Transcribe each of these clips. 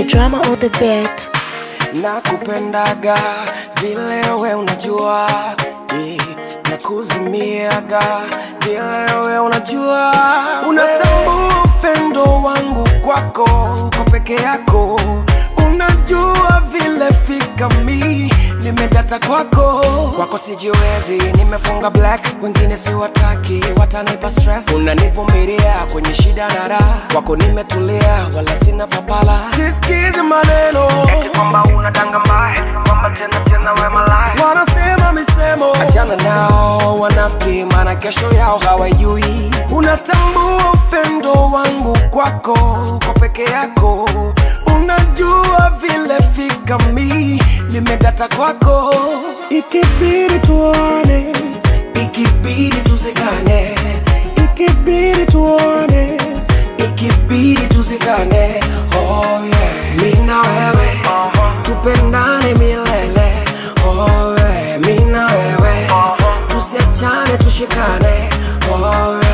drama on the beat. nakupendaga vile we unajua yeah. nakuzimiaga vile we unajua unatambua upendo wangu kwako uko peke yako unajua vile fika mi nimedata kwako kwako sijiwezi nimefunga black wengine siwataki watanipa stress unanivumilia kwenye shida na raha kwako nimetulia wala sina papala sisikizi maneno eti kwamba unadanga mbaya kwamba tena tena we malaya wanasema misemo achana nao wanafiki maana kesho yao hawajui unatambua upendo wangu kwako uko peke yako unajua vile fika mi nimedata kwako ikibidi tuone ikibidi tuzikane ikibidi tuone ikibidi tuzikane oh yeah. mi na wewe tupendane milele oh yeah. mi na wewe tusiachane tushikane oh yeah.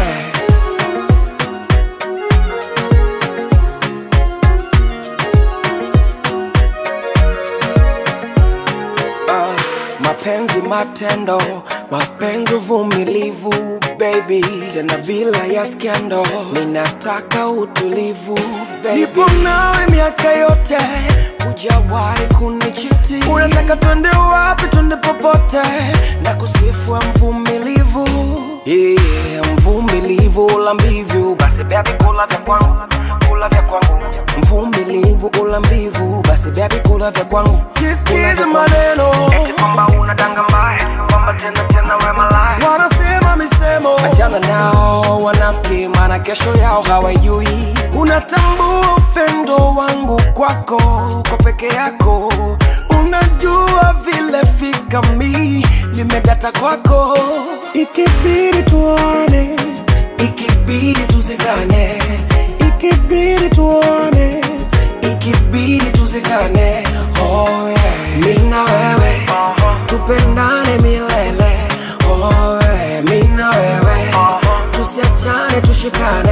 Ah, mapenzi matendo mapenzi uvumilivu baby tena bila ya skendo ninataka utulivu baby. nipo nawe miaka yote hujawahi kunichiti unataka twende wapi twende popote na kusifua mvumilivu yeah, mvumilivu ula mbivu basi bebi kula vya kwangu kula vya kwangu mvumilivu ula mbivu basi bebi kula vya kwangu sisikize maneno eti kwamba unadanga mbaya kwamba tena tena we malaya wanasema misemo achana nao wanafiki maana kesho yao hawajui unatambua upendo wangu kwako uko peke yako unajua vile fika mi nimedata kwako ikibidi tuone ikibidi tuzikane ikibidi tuone ikibidi tuzikane oh yeah. mi na wewe tupendane milele oh yeah. mi na wewe tusiachane tushikane